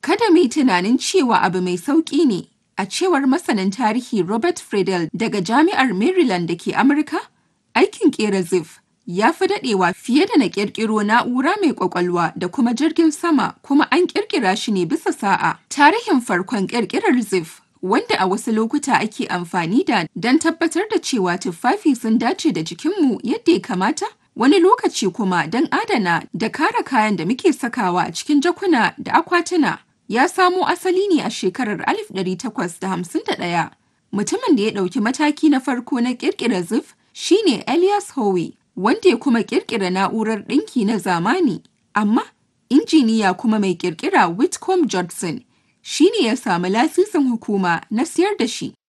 Kada mu yi tunanin cewa abu mai sauƙi ne, a cewar masanin tarihi Robert Friedel daga Jami'ar Maryland da ke Amurka, aikin ƙera Xev ya fi daɗewa fiye da na ƙirƙiro na'ura mai ƙwaƙwalwa da kuma jirgin sama kuma an ƙirƙira shi ne bisa sa'a. Tarihin farkon ƙirƙirar Xev wanda a wasu lokuta ake amfani da don tabbatar da cewa tuffafi sun dace da jikinmu yadda ya kamata, wani lokaci kuma don adana da kare kayan da muke sakawa a cikin jakuna da akwatuna. Ya samo asali ne a shekarar 1851. Mutumin da ya ɗauki mataki na farko na ƙirƙira Xev shine Elias Howe, wanda ya kuma ƙirƙira na'urar ɗinki na zamani. Amma injiniya kuma mai ƙirƙira Whitcomb Judson shi ne ya samu lasisin hukuma na siyar da shi.